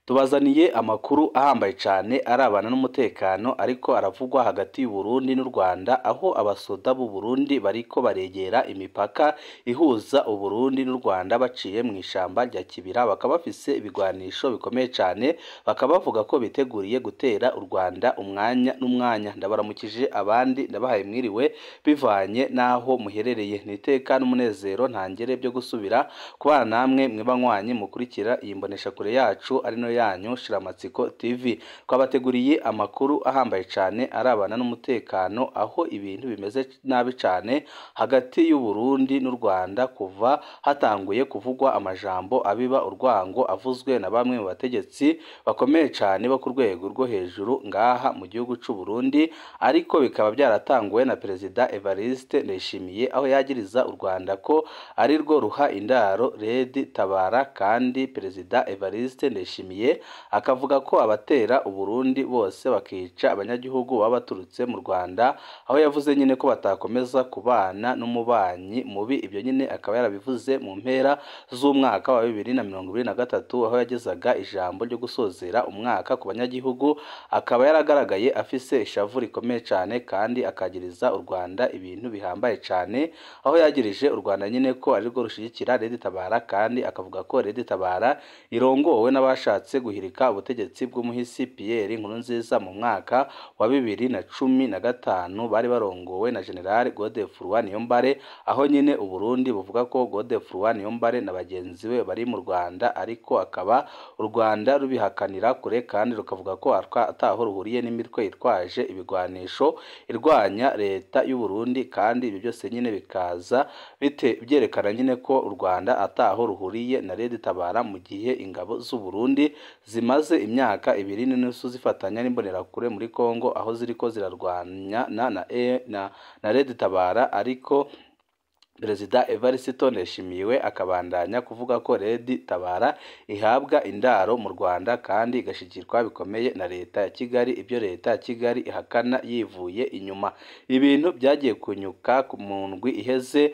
tubazaniye amakuru ahambaye cyane arabana n'umutekano ariko aravugwa hagati y'u Burundi n'u Rwanda aho abasoda b'u Burundi bariko baregera imipaka ihuza u Burundi n'u Rwanda baciye mu ishamba rya Kibira bakaba bafise ibigwanisho bikomeye cyane bakaba bavuga ko biteguriye gutera u Rwanda umwanya n'umwanya ndabaramukije abandi ndabahaye mwiriwe bivanye n'aho muherereye ni iteka n'umunezero ntangere byo gusubira kubana namwe mwibanywanyi mukurikira iyi mboneshakure yacu ari no yanyu shiramatsiko tv twabateguriye amakuru ahambaye cyane arabana n'umutekano aho ibintu bimeze nabi cyane hagati y'u Burundi n'u Rwanda kuva hatanguye kuvugwa amajambo abiba urwango avuzwe na bamwe mu bategetsi bakomeye cyane bo ku rwego rwo hejuru ngaha mu gihugu cy'u Burundi ariko bikaba byaratanguwe na perezida Evariste Ndayishimiye aho yagiriza u Rwanda ko ari rwo ruha indaro Red Tabara kandi perezida Evariste Ndayishimiye akavuga ko abatera u Burundi bose bakica abanyagihugu baba baturutse mu Rwanda aho yavuze nyine ko batakomeza kubana n'umubanyi mubi ibyo nyine akaba yarabivuze mu mpera z'umwaka wa bibiri na mirongo ibiri na gatatu aho yagezaga ijambo ryo gusozera umwaka ku banyagihugu akaba yaragaragaye afise ishavu rikomeye cyane kandi akagiriza u Rwanda ibintu bihambaye cyane aho yagirije u Rwanda nyine ko ari rwo rushigikira Red Tabara kandi akavuga ko Red Tabara irongowe n'abashatse guhirika ubutegetsi bw'umuhisi Pierre Nkurunziza mu mwaka wa bibiri na cumi na gatanu bari barongowe na General Godefroid Niyombare aho nyine u Burundi buvuga ko Godefroid Niyombare na bagenzi be bari mu Rwanda ariko akaba u Rwanda rubihakanira kure kandi rukavuga ko ataho ruhuriye n'imitwe yitwaje ibigwanisho irwanya leta y'u Burundi kandi ibi byose nyine bikaza bite byerekana nyine ko u Rwanda ataho ruhuriye na Red Tabara mu gihe ingabo z'u Burundi zimaze imyaka ibiri n'inusu zifatanya n'imbonerakure muri Kongo aho ziriko zirarwanya na na, na, na Red Tabara ariko Perezida Evariste Ndayishimiye akabandanya kuvuga ko Red Tabara ihabwa indaro mu Rwanda kandi igashigirwa bikomeye na leta ya Kigali ibyo leta ya Kigali ihakana yivuye inyuma ibintu byagiye kunyuka mu ndwi iheze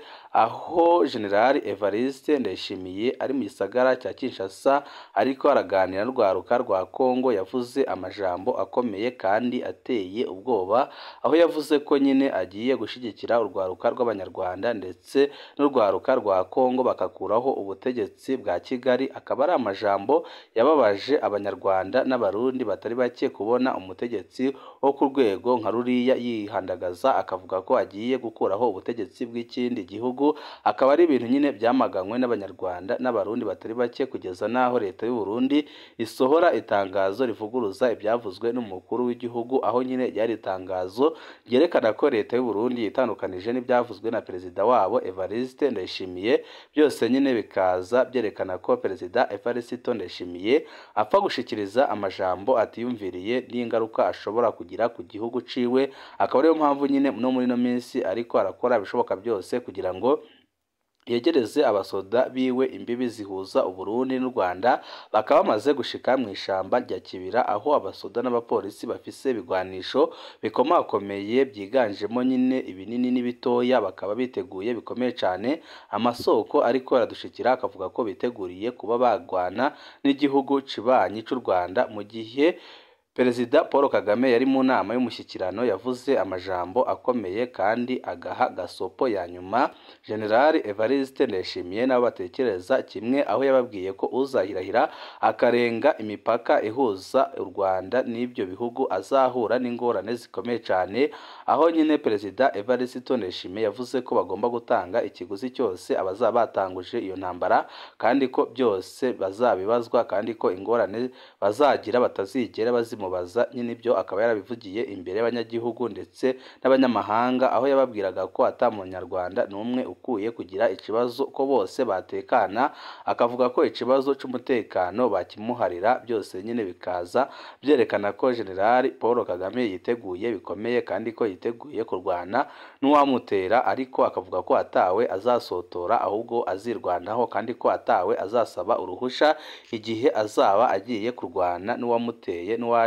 aho General Evariste Ndayishimiye ari mu gisagara cya Kinshasa ariko araganira n'urwaruka rwa Kongo yavuze amajambo akomeye kandi ateye ubwoba aho yavuze ko nyine agiye gushigikira urwaruka rw'abanyarwanda ndetse n'urwaruka rwa Kongo bakakuraho ubutegetsi bwa Kigali akaba ari amajambo yababaje abanyarwanda n'abarundi batari bake kubona umutegetsi wo ku rwego nka ruriya yihandagaza akavuga ko agiye gukuraho ubutegetsi bw'ikindi gihugu akaba ari ibintu nyine byamaganywe n'abanyarwanda n'abarundi batari bake kugeza n'aho leta y'u Burundi isohora itangazo rivuguruza ibyavuzwe n'umukuru w'igihugu aho nyine ryari itangazo ryerekana ko leta y'u Burundi yitandukanije n'ibyavuzwe na perezida wabo Evariste Ndayishimiye byose nyine bikaza byerekana ko perezida Evariste Ndayishimiye apfa gushikiriza amajambo atiyumviriye n'ingaruka ashobora kugira ku gihugu ciwe akaba ariyo mpamvu nyine no muri no minsi ariko arakora ibishoboka byose kugira ngo yegereze abasoda biwe imbibi zihuza Uburundi n'u Rwanda bakaba bamaze gushika mu ishamba rya Kibira aho abasoda n'abapolisi bafise ibigwanisho bikomakomeye byiganjemo nyine ibinini n'ibitoya bakaba biteguye bikomeye cyane amasoko ariko aradushikira akavuga ko biteguriye kuba bagwana n'igihugu cibanyi cy'u Rwanda mu gihe Perezida Paul Kagame yari mu nama y'umushyikirano yavuze amajambo akomeye kandi agaha gasopo ya nyuma General Evariste Ndayishimiye nabo batekereza kimwe aho yababwiye ko uzahirahira akarenga imipaka ihuza u Rwanda n'ibyo bihugu azahura n'ingorane zikomeye cyane aho nyine Perezida Evariste Ndayishimiye yavuze ko bagomba gutanga ikiguzi cyose abazaba batanguje iyo ntambara kandi ko byose bazabibazwa kandi ko ingorane bazagira batazigera bazimu bamubaza nyine ibyo akaba yarabivugiye imbere y'abanyagihugu ndetse n'abanyamahanga aho yababwiraga ko ata munyarwanda n'umwe ukuye kugira ikibazo ko bose batekana akavuga ko ikibazo cy'umutekano bakimuharira byose nyine bikaza byerekana ko General Paul Kagame yiteguye bikomeye kandi ko yiteguye kurwana n'uwamutera ariko akavuga ko atawe azasotora ahubwo azirwanaho kandi ko atawe azasaba uruhusha igihe azaba agiye kurwana n'uwamuteye n'uwaje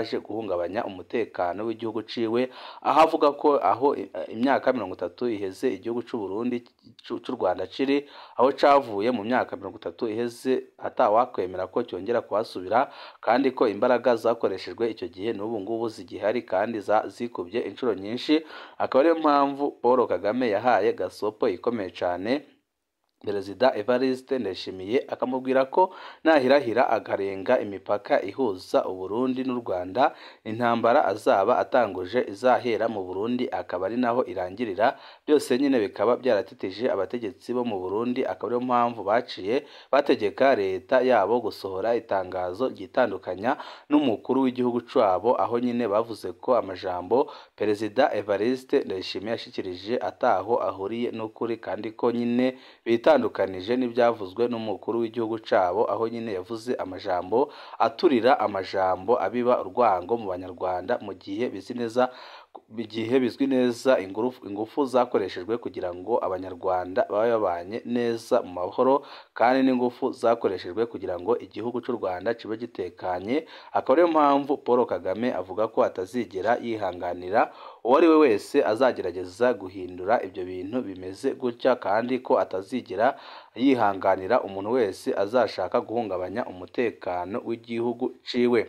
yaje guhungabanya umutekano w'igihugu ciwe aho avuga ko aho imyaka mirongo itatu iheze igihugu c'u Burundi c'u Rwanda ciri aho cavuye mu myaka mirongo itatu iheze atawakwemera ko cyongera kuhasubira kandi ko imbaraga zakoreshejwe icyo gihe n'ubu ngubu zigihari kandi zikubye inshuro nyinshi akaba ariyo mpamvu Paul Kagame yahaye gasopo ikomeye cyane Perezida Evariste Ndayishimiye akamubwira ko nahirahira akarenga imipaka ihuza Uburundi n'u Rwanda intambara azaba atanguje izahera mu Burundi akaba ari naho irangirira byose nyine bikaba byaratitije abategetsi bo mu Burundi akaba ariyo mpamvu baciye bategeka leta yabo gusohora itangazo ryitandukanya n'umukuru w'igihugu cyabo aho nyine bavuze ko amajambo Perezida Evariste Ndayishimiye yashikirije ataho ahuriye n'ukuri kandi ko nyine bita itandukanije n'ibyavuzwe n'umukuru w'igihugu cyabo aho nyine yavuze amajambo aturira amajambo abiba urwango mu banyarwanda mu gihe bizi neza igihe bizwi neza ingufu zakoreshejwe kugira ngo abanyarwanda babe babanye neza mu mahoro kandi n'ingufu zakoreshejwe kugira ngo igihugu cy'u Rwanda kibe gitekanye akaba ariyo mpamvu Paul Kagame avuga ko atazigera yihanganira uwo ari we wese azagerageza guhindura ibyo bintu bimeze gutya kandi ko atazigera yihanganira umuntu wese azashaka guhungabanya umutekano w'igihugu ciwe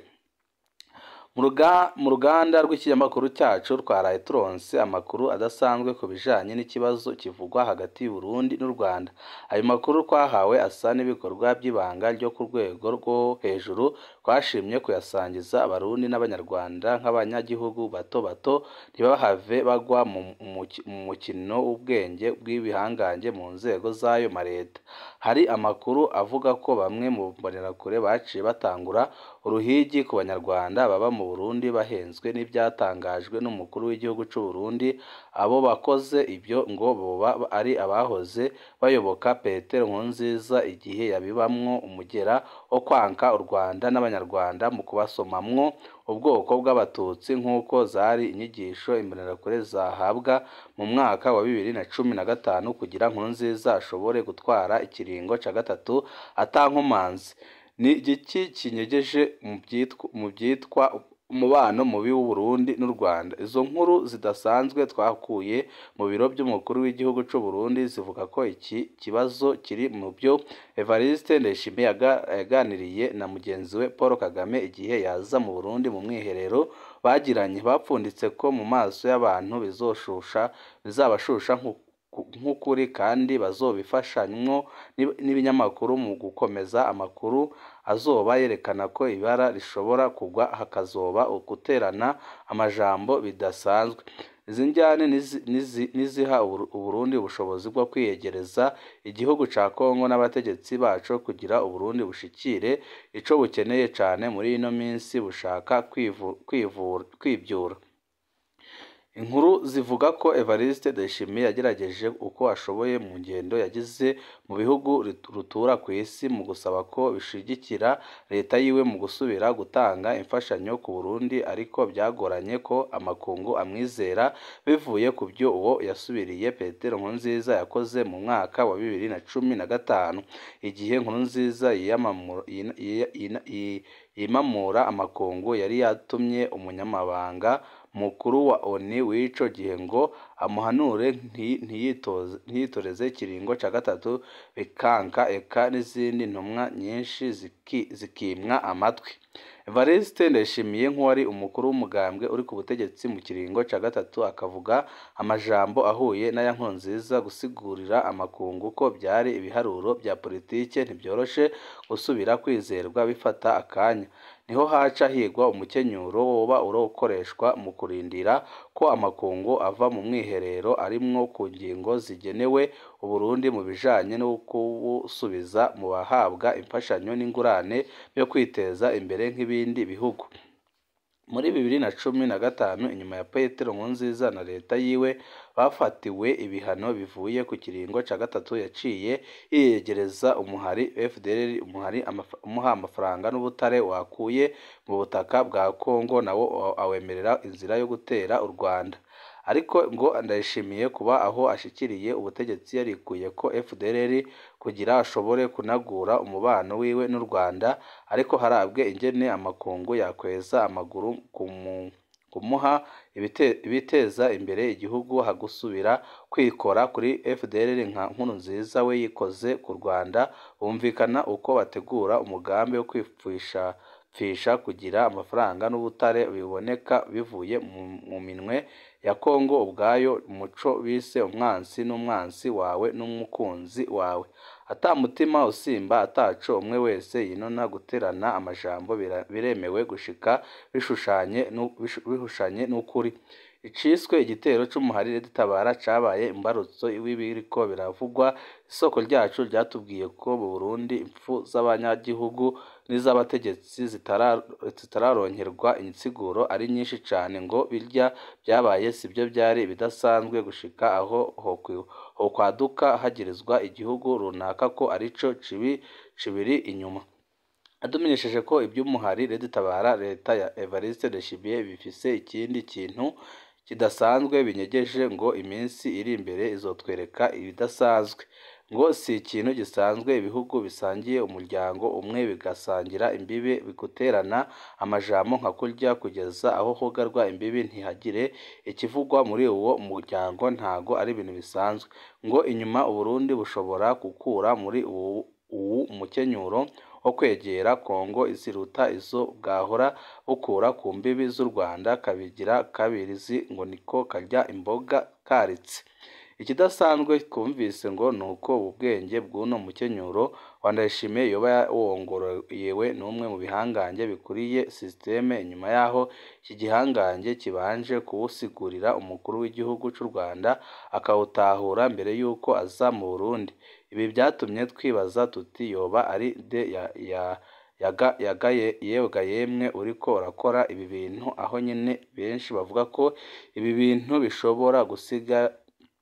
mu ruganda rw'ikinyamakuru cyacu twaraye turonse amakuru adasanzwe ku bijanye n'ikibazo kivugwa hagati y'u Burundi n'u Rwanda ayo makuru twahawe asa n'ibikorwa by'ibanga ryo ku rwego rwo hejuru twashimye kuyasangiza abarundi n'abanyarwanda nk'abanyagihugu bato bato ntibahave bagwa mu mukino w'ubwenge bw'ibihangange mu nzego z'ayo mareta hari amakuru avuga ko bamwe mu mbonerakure baciye batangura uruhigi ku banyarwanda baba mu Burundi bahenzwe n'ibyatangajwe n'umukuru w'igihugu cy'u Burundi abo bakoze ibyo ngo boba ari abahoze bayoboka Petero Nkurunziza igihe yabibamwo umugera wo kwanka u Rwanda n'abanyarwanda mu kubasomamwo ubwoko bw'abatutsi nk'uko zari inyigisho imbonerakure zahabwa mu mwaka wa bibiri na cumi na gatanu kugira Nkurunziza ashobore gutwara ikiringo cya gatatu atankomanzi ni igiki kinyegeje mu byitwa umubano mubi w'u Burundi n'u Rwanda izo nkuru zidasanzwe twakuye mu biro by'umukuru w'igihugu cy'u Burundi zivuga ko iki kibazo kiri mu byo Evariste Ndayishimiye yaganiriye na mugenzi we Paul Kagame igihe yaza mu Burundi mu mwiherero bagiranye bapfunditse ko mu maso y'abantu bizoshusha bizabashusha nk'ukuri kandi bazobifashanywo n'ibinyamakuru mu gukomeza amakuru azoba yerekana ko ibara rishobora kugwa hakazoba guterana amajambo bidasanzwe izi njyane niziha uburundi ubushobozi bwo kwiyegereza igihugu cya kongo n'abategetsi bacu kugira uburundi bushikire ico bukeneye cyane muri ino minsi bushaka kwibyura inkuru zivuga ko Evariste Ndayishimiye yagerageje uko ashoboye mu ngendo yagize mu bihugu rutura ku isi mu gusaba ko bishigikira leta yiwe mu gusubira gutanga imfashanyo ku Burundi ariko byagoranye ko amakungu amwizera bivuye ku byo uwo yasubiriye Petero Nkurunziza yakoze mu mwaka wa bibiri na cumi na gatanu igihe Nkurunziza yimamura amakungu yari yatumye umunyamabanga mukuru wa ONU w'ico gihe ngo amuhanure ntiyitoreze ikiringo cya gatatu bikanka eka n'izindi ntumwa nyinshi zikimwa amatwi Evariste Ndayishimiye nk'uwari umukuru w'umugambwe uri ku butegetsi mu kiringo cya gatatu akavuga amajambo ahuye n'aya Nkurunziza gusigurira amakungu ko byari ibiharuro bya politike ntibyoroshe gusubira kwizerwa bifata akanya niho haca higwa umukenyuro woba urokoreshwa mu kurindira ko amakungu ava mu mwiherero arimwo ku ngingo zigenewe Uburundi mu bijanye no kubusubiza mu bahabwa imfashanyo n'ingurane byo kwiteza imbere nk'ibindi bihugu muri bibiri na cumi na gatanu inyuma ya Petero Nkurunziza na leta yiwe bafatiwe ibihano bivuye ku kiringo cya gatatu yaciye yiyegereza umuhari FDLR umuhari umuha amafaranga n'ubutare wakuye mu butaka bwa Kongo nawo awemerera inzira yo gutera u Rwanda ariko ngo ndayishimiye kuba aho ashikiriye ubutegetsi yarikuye ko FDLR kugira ashobore kunagura umubano wiwe n'u Rwanda ariko harabwe ingene amakungu yakweza amaguru kumu kumuha ibite- ibiteza imbere igihugu hagusubira kwikora kuri FDLR nka nkuru nziza we yikoze ku Rwanda bumvikana uko bategura umugambi wo kwipfisha pfisha kugira amafaranga n'ubutare biboneka bivuye mu, mu minwe ya Kongo ubwayo umuco bise umwansi n'umwansi wawe n'umukunzi wawe ata mutima usimba ataco umwe wese yinona guterana amajambo bira- biremewe gushika bishushanye nu- bishu- bihushanye n'ukuri iciswe igitero c'umuharire dutabara cabaye imbarutso w'ibiriko biravugwa isoko ryacu ryatubwiye ko mu Burundi impfu z'abanyagihugu n'iz'abategetsi zitara- zitararonkerwa insiguro ari nyinshi cane ngo birya byabaye sibyo byari bidasanzwe gushika aho hokwi- hokwaduka hagirizwa igihugu runaka ko arico cibi cibiri inyuma adumenyesheje ko iby'umuhari Red Tabara leta ya Evariste Ndayishimiye bifise ikindi kintu kidasanzwe binyegeje ngo iminsi iri imbere izotwereka ibidasanzwe ngo si ikintu gisanzwe ibihugu bisangiye umuryango umwe bigasangira imbibe biguterana amajambo nka kurya kugeza aho hugarwa imbibi ntihagire ikivugwa muri uwo muryango ntago ari ibintu bisanzwe ngo inyuma Uburundi bushobora gukura muri uwu uwu mukenyuro wo kwegera Kongo ziruta izo bwahora bukura ku mbibi z'u Rwanda kabigira kabirizi ngo niko karya imboga karitse ikidasanzwe twumvise ngo ni uko ubu bwenge bw'uno mukenyuro wa Ndayishimiye yoba wongoroyewe n'umwe mu bihangange bikuriye sisiteme inyuma yaho iki gihangange kibanje kuwusigurira umukuru w'igihugu cy'u Rwanda akawutahura mbere y'uko aza mu Burundi ibi byatumye twibaza tuti yoba ari de ya, ya yaga yagaye yebwa yemwe uriko urakora ibi bintu aho nyine benshi bavuga ko ibi bintu bishobora gusiga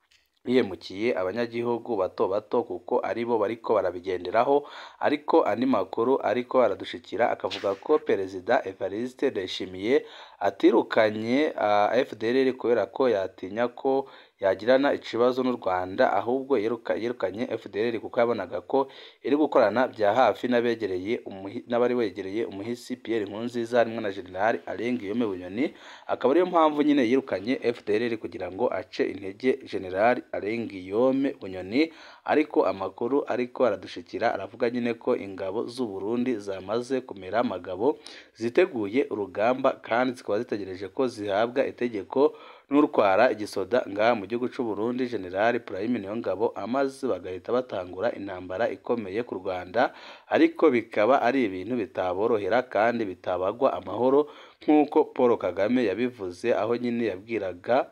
bihemukiye abanyagihugu bato bato kuko aribo bariko barabigenderaho ariko andi makuru ariko aradushikira akavuga ko perezida Evariste Ndayishimiye atirukanye uh, FDLR kubera ko yatinya ko yagirana ikibazo n'u Rwanda ahubwo yiruka, yirukanye FDLR kuko yabonaga ko iri gukorana bya hafi n'abegereye umuhi- n'abari begereye umuhisi Pierre Nkurunziza harimo na General Alain Guillaume Bunyoni akaba ariyo mpamvu nyine yirukanye FDLR kugira ngo ace intege General Alain Guillaume Bunyoni ariko amakuru ariko aradushikira aravuga nyine ko ingabo z'u Burundi zamaze kumera amagabo ziteguye urugamba kandi zikaba zitegereje ko zihabwa itegeko n'utwara igisoda ngaha mu gihugu cy'u Burundi General Prime Niyongabo amaze bagahita batangura intambara ikomeye ku Rwanda ariko bikaba ari ibintu bitaborohera kandi bitabagwa amahoro nk'uko Paul Kagame yabivuze aho nyine yabwiraga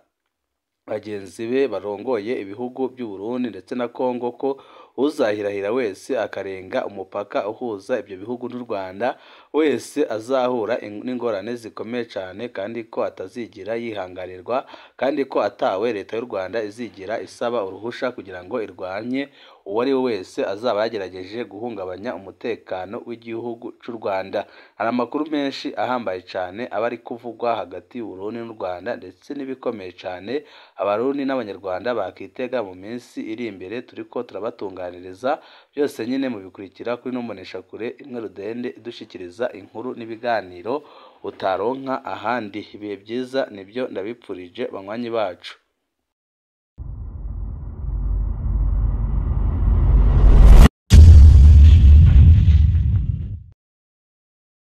bagenzi be barongoye ibihugu by'u Burundi ndetse na Kongo ko uzahirahira wese akarenga umupaka uhuza ibyo bihugu n'u Rwanda wese azahura in- n'ingorane zikomeye cyane kandi ko atazigira yihanganirwa kandi ko atawe leta y'u Rwanda izigira isaba uruhusha kugira ngo irwanye uwo ari we wese azaba yagerageje guhungabanya umutekano w'igihugu cy'u Rwanda hari amakuru menshi ahambaye cyane aba ari kuvugwa hagati y'u Burundi n'u Rwanda ndetse n'ibikomeye cyane abarundi n'abanyarwanda bakitega mu minsi iri imbere turiko turabatunganiriza byose nyine mubikurikira kuri numbonesha kure imwe rudende idushikiriza inkuru n'ibiganiro utaronka ahandi ibihe byiza nibyo ndabipfurije banywanyi bacu